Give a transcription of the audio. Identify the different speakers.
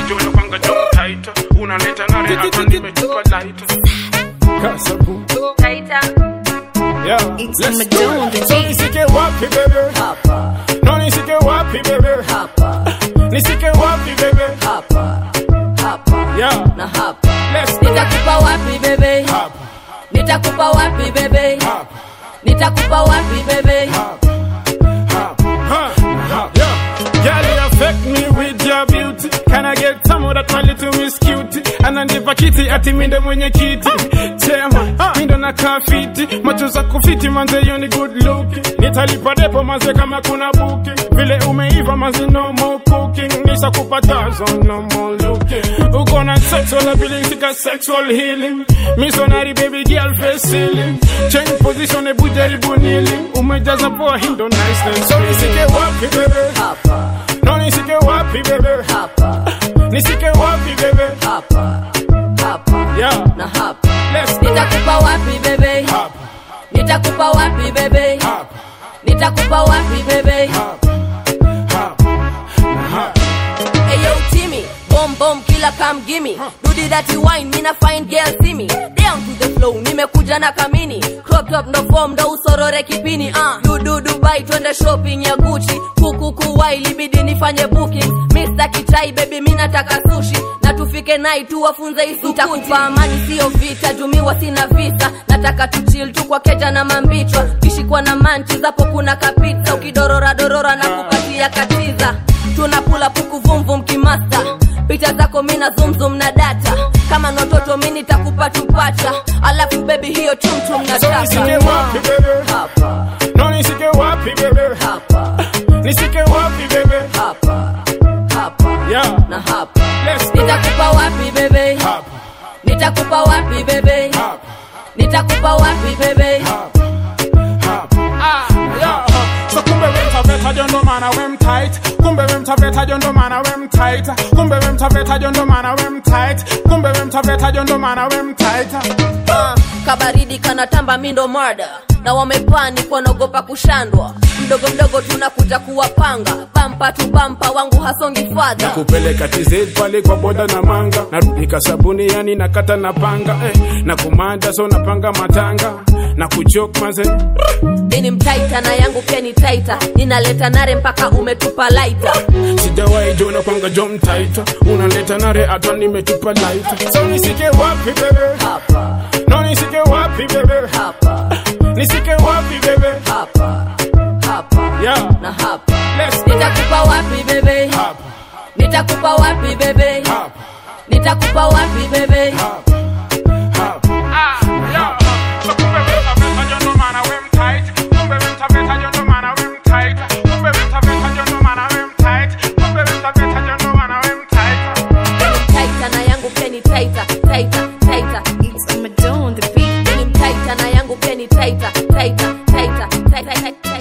Speaker 1: Sijawahi kwanga jom tight. Unaleta nare hapa nimetupa light. Kasabu.
Speaker 2: Taita.
Speaker 1: Yeah.
Speaker 3: It's
Speaker 1: Let's
Speaker 3: Madonna,
Speaker 1: go.
Speaker 3: the
Speaker 1: So
Speaker 3: beat.
Speaker 1: nisike wapi baby?
Speaker 4: hapa
Speaker 1: No nisike wapi baby?
Speaker 4: hapa
Speaker 1: Nisike wapi baby?
Speaker 4: hapa hapa
Speaker 1: Yeah.
Speaker 4: na hapa
Speaker 1: Let's go.
Speaker 4: nitakupa wapi bebe
Speaker 1: Hapa.
Speaker 4: nitakupa wapi bebe
Speaker 1: Hapa.
Speaker 4: nitakupa wapi bebe
Speaker 1: Girl, you affect me with your beauty. Can I get some of that my little miss cutie? Ananipa kiti ati minde mwenye kiti. Chema, mindo na kafiti. Macho za kufiti manze you ni good looking. Nitalipa depo manze kama kuna booking. Vile umeiva manze no more cooking. Nisha kupatazo no more looking. Uko na sexual ability ka sexual healing. Missionary baby girl face ceiling. Change position ebu jaribu kneeling. Umejaza poa hindo nice. So nisike wapi baby?
Speaker 4: hapa
Speaker 1: No nisike wapi bebe
Speaker 4: hapa
Speaker 1: Nisike wapi bebe
Speaker 4: hapa hapa
Speaker 1: Yeah
Speaker 4: na hapa
Speaker 1: Let's go
Speaker 4: nitakupa wapi bebe
Speaker 1: Hapa
Speaker 4: nitakupa wapi bebe
Speaker 1: Hapa
Speaker 4: nitakupa wapi bebe
Speaker 1: Hapa Hapa
Speaker 4: Ayo Timmy, boom boom killer come gimme. Do the dirty wine, mina fine girl see me. Down to the flow, nimekuja na kamini. Crop top no form, ndo usorore kipini. Uh. Du du Dubai, twende shopping ya Gucci. Kuku kuwai, libidi nifanye booking. Mr. Kichai baby, mi nataka sushi. Na tufike night tu wafunze isukuti. Nitakupa amani sio vita, jumiwa sina visa. Nataka tu chill tu kwa keja na mambichwa. Kishikwa na manchi zapo kuna kapita. Ukidorora dorora na kupatia katiza tunapula puku vumvum kimasta picha zako mina zumzum na data kama nototo mi nitakupa tupacha alafu bebi hiyo chumchum na
Speaker 1: So nisike
Speaker 4: taka
Speaker 1: wapi bebe
Speaker 4: hapa
Speaker 1: No nisike wapi bebe
Speaker 4: hapa
Speaker 1: Nisike wapi bebe
Speaker 4: hapa hapa
Speaker 1: Yeah
Speaker 4: na hapa
Speaker 1: Let's go
Speaker 4: nitakupa wapi bebe
Speaker 1: Hapa
Speaker 4: nitakupa wapi bebe
Speaker 1: Hapa
Speaker 4: nitakupa wapi bebe
Speaker 1: Hapa Hapa Yeah So kumbe we mtaveta jondo mana we mtight Kumbe we mtaveta jondo mana we mtight Kumbe we mtaveta jondo mana we mtight Kumbe we mtaveta jondo mana we mtight
Speaker 4: Ah, kabaridi kanatamba mindo murder na wamepani kwanaogopa kushandwa mdogo mdogo tunakuja kuwapanga bampa tu bampa wangu hasongi fadha
Speaker 1: kupeleka TZ pale kwa boda na manga narudika sabuni yani nakata na panga eh, na kumanda so napanga matanga na kuchok maze
Speaker 4: ini mtaita na yangu pia ni taita ninaleta nare mpaka umetupa laita
Speaker 1: sijawahi jona kwanga jom taita unaleta nare hata nimetupa laita so nisike wapi bebe
Speaker 4: hapa
Speaker 1: no nisike wapi bebe
Speaker 4: hapa
Speaker 1: nisike wapi bebe
Speaker 4: hapa hapa
Speaker 1: yeah
Speaker 4: na hapa
Speaker 1: let's go
Speaker 4: nitakupa wapi bebe
Speaker 1: hapa
Speaker 4: nitakupa wapi bebe
Speaker 1: hapa
Speaker 4: nitakupa wapi bebe
Speaker 1: hapa hapa yeah so kumbe we mtaveta jondo mana we mtight kumbe we mtaveta jondo mana we mtight kumbe we mtaveta jondo mana we mtight kumbe we mtaveta jondo mana we mtight
Speaker 4: Ini mtaita na yangu pia ni taita taita taita
Speaker 3: It's Madonna, the beat.
Speaker 4: Ini mtaita na yangu pia ni taita taita taita taita taita